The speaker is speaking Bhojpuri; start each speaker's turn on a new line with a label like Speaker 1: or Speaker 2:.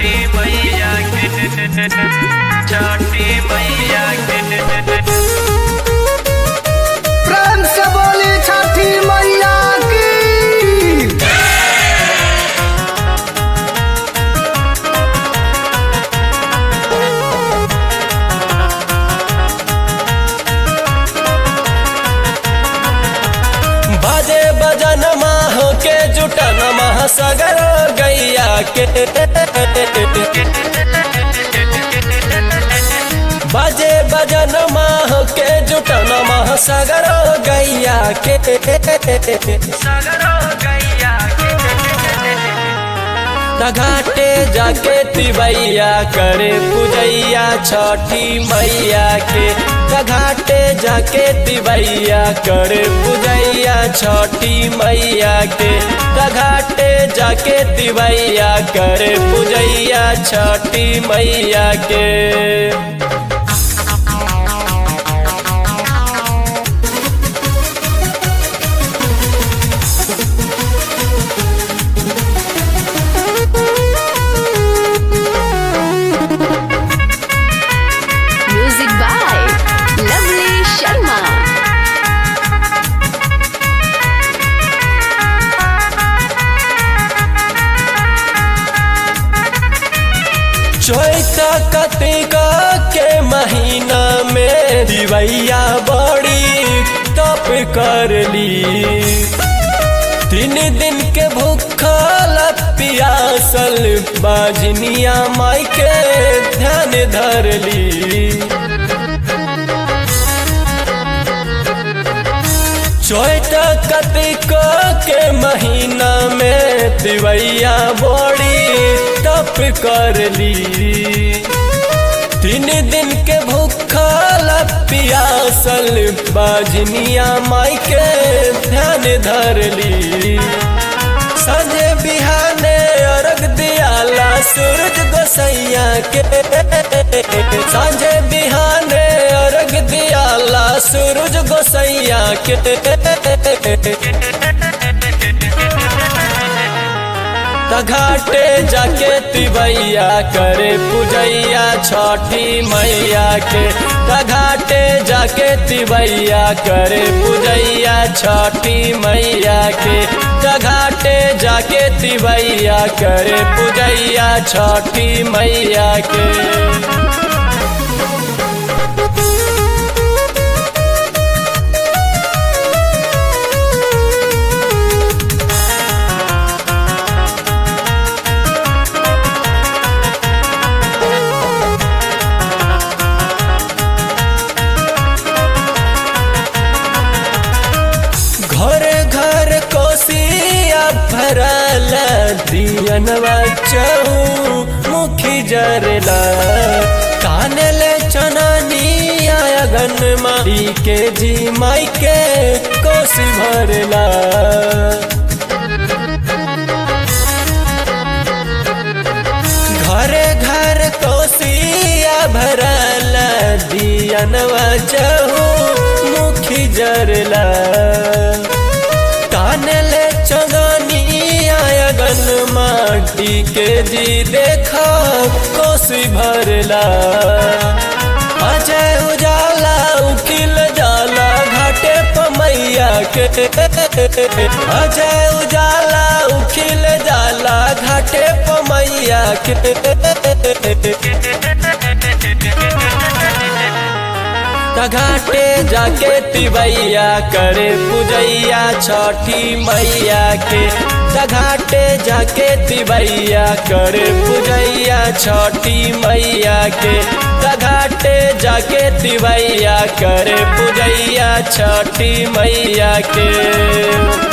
Speaker 1: छठी मैया के छठी मैया के
Speaker 2: प्रेम से बोली छठी मैया की
Speaker 3: बाजे बजन माह के जुटन माह सगर गैया के बाजे बजन माह के जुटन माह सगर गैया के
Speaker 1: सगरो गैया के
Speaker 3: घाटे जाके तिवैया करे पूजैया छठी मैया के घाटे जाके तिवैया करे पूजैया छठी मैया के घाटे जाके तिवैया करे पूजैया छठी मैया के
Speaker 4: Music by Lovely Sharma.
Speaker 3: चैता कतिका के महीना में दिवैया बड़ी तप कर ली तीन दिन के भूखल पियासल बाजनिया माई के ध्यान धर ली चैता कतिका के महीना में दिवैया बड़ी तप कर ली तीन दिन के भूखल पियासल बाजनिया माई के ध्यान धर ली संझे बिहाने अर्घ दियाला सूरज गोसैया के संझे बिहाने अर्घ दियाला सूरज गोसैया के घाटे जाके तिवैया करे पूजैया छठी मैया के घाटे जाके तिवैया करे पूजैया छठी मैया के घाटे जाके तिवैया करे पूजैया छठी मैया के घर घर कोसिया भरल दियनवा चहु मुखी जरला कानले चननिया अगन माई के जी माई के कोसी भरला घर घर कोसिया भरल दियनवा चहु मुखी जरला कानले चगनिया अगन माटी के जी देखा कोसी भरला अजय उजाला उखिल जाला घाटे पमैया के अजय उजाला उखिल जाला घाटे पमैया के घाटे जाके तिवैया करे पूजैया छठी मैया के घाटे जाके तिवैया करे पूजैया छठी मैया के घाटे जाके तिवैया करे पूजैया छठी मैया के